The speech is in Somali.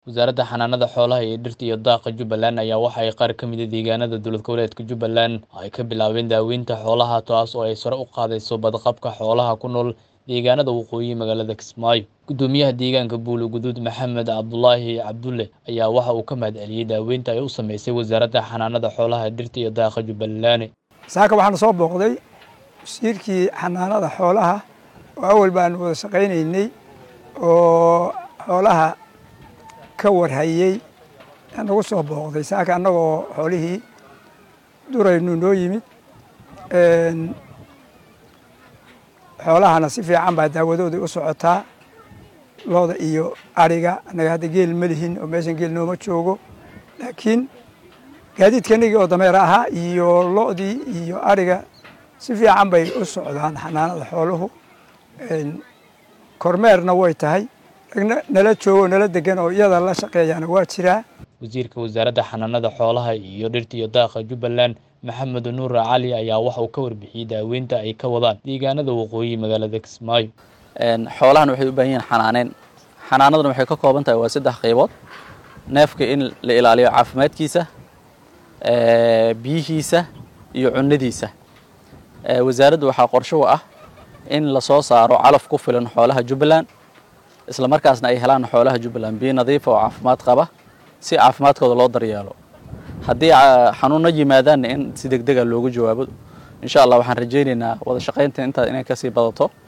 Wasaaradda Xanaanada Xoolaha iyo Dhirta iyo Daaqa Jubbaland ayaa waxa ay qaar ka mid ah deegaanada dowlad goboleedka Jubbaland ay ka bilaabeen daaweynta xoolaha taas oo ay sare u qaadayso badqabka xoolaha ku nool deegaanada waqooyi magaalada Kismaayo. Guddoomiyaha deegaanka Buule Guduud Maxamed Cabdulaahi Cabdulle ayaa waxa uu ka mahadceliyey daaweynta ay u sameysay Wasaaradda Xanaanada Xoolaha, Dhirta iyo Daaqa Jubbaland. saaka waxaan soo booqday wasiirkii xanaanada xoolaha oo awal baanu wada shaqaynaynay oo xoolaha ka warhayey nagu soo booqday saaka annagoo xoolihii duraynu noo yimid xoolahana si fiican baa daawadooda u socotaa looda iyo ariga annaga hadda geel ma lihin oo meeshan geel nooma joogo laakiin gaadiidkanagii oo dameer ahaa iyo lo'dii iyo ariga si fiican bay u socdaan xanaanada xooluhu kormeerna way tahay ragna nala joogo nala degan oo iyada la shaqeeyaana waa jiraa Wasiirka Wasaaradda Xanaanada Xoolaha iyo Dhirta iyo Daaqa Jubbaland Maxamed Nuur Cali ayaa waxa uu ka warbixiyey daaweynta ay ka wadaan deegaanada waqooyi magaalada Kismaayo. xoolahan waxay u baahan yihiin xanaaneyn xanaanaduna waxay ka kooban tahay waa saddex qaybood neefka in la ilaaliyo caafimaadkiisa biyihiisa iyo cunadiisa wasaaradda waxaa qorsho u ah in lasoo saaro calaf ku filan xoolaha jubbaland isla markaasna ay helaan xoolaha jubbaland biyo nadiifa oo caafimaad qaba si caafimaadkooda loo daryeelo haddii xanuuno yimaadaanna in si deg dega loogu jawaabo insha allah waxaan rajaynaynaa wada shaqaynta intaa inay kasii badato